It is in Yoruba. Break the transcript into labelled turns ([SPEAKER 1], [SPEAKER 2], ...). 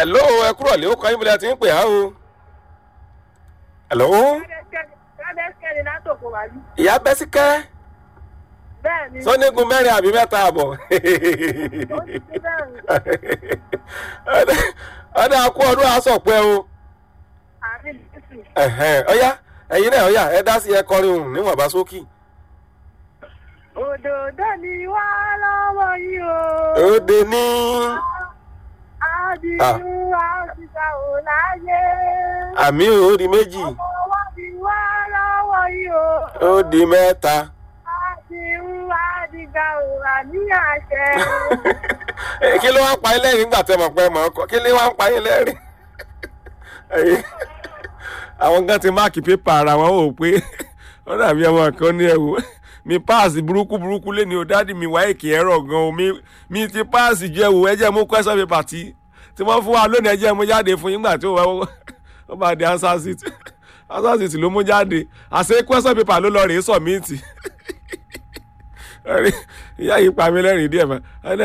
[SPEAKER 1] hello ẹ kúrò lé ó kọ́ yín bílẹ̀ tí ń pè á o. hello
[SPEAKER 2] Kádẹ́sìkẹ́ ni látòkò wá bí.
[SPEAKER 1] ìyá bẹ́síkẹ́
[SPEAKER 2] Bẹ́ẹ̀ ni.
[SPEAKER 1] sọ́nígun mẹ́rin àbí mẹ́ta àbọ̀.
[SPEAKER 2] Ó ti ti bẹ́ẹ̀ ni.
[SPEAKER 1] ọ̀dà kú ọdún àsọ̀pẹ́ o.
[SPEAKER 2] Àmì Jésù.
[SPEAKER 1] Ẹ̀hẹ́n, ọ̀yá ẹ̀yin náà ọ̀yá ẹ dá sí ẹ kọrin òun níwọ̀nba sókì.
[SPEAKER 2] Òdòdó ni wá lọ́wọ́ yìí o.
[SPEAKER 1] òde ní.
[SPEAKER 2] Àdìrú àṣìṣà ò láyé.
[SPEAKER 1] àmì òdi méjì
[SPEAKER 2] Ọmọ wa ni wá lọ́wọ́ yìí o.
[SPEAKER 1] òdi mẹ́ta.
[SPEAKER 2] Àdìrú àdìgbà ò wà ní àṣẹ.
[SPEAKER 1] Eh, kí ló wá ń pa yín lẹ́rìn nígbà tẹ́ mọ̀ pé mọ̀ ọ́ kọ́ kí ló wá ń pa yín lẹ́rìn. Ẹ̀yin, àwọn kan ti máàkì pépà ara wọn wò pé ó dàbí ọmọ kan ní ẹ̀wò mi páàsì burúkú burúkú lé ní o dáàdì mi wáyé kì í ẹ̀rọ gan o mi mi ti páàsì jẹ́ wò ẹjẹ́ mú question paper tí tí wọ́n fún wa lónìí ẹjẹ́ mú jáde fún yín gbà tí ó wá ó bá di answer sheet answer sheet ló mú jáde àṣẹ question paper ló lọ rèé submit ìyá yìí pa mí lẹ́rìn díẹ̀ mọ́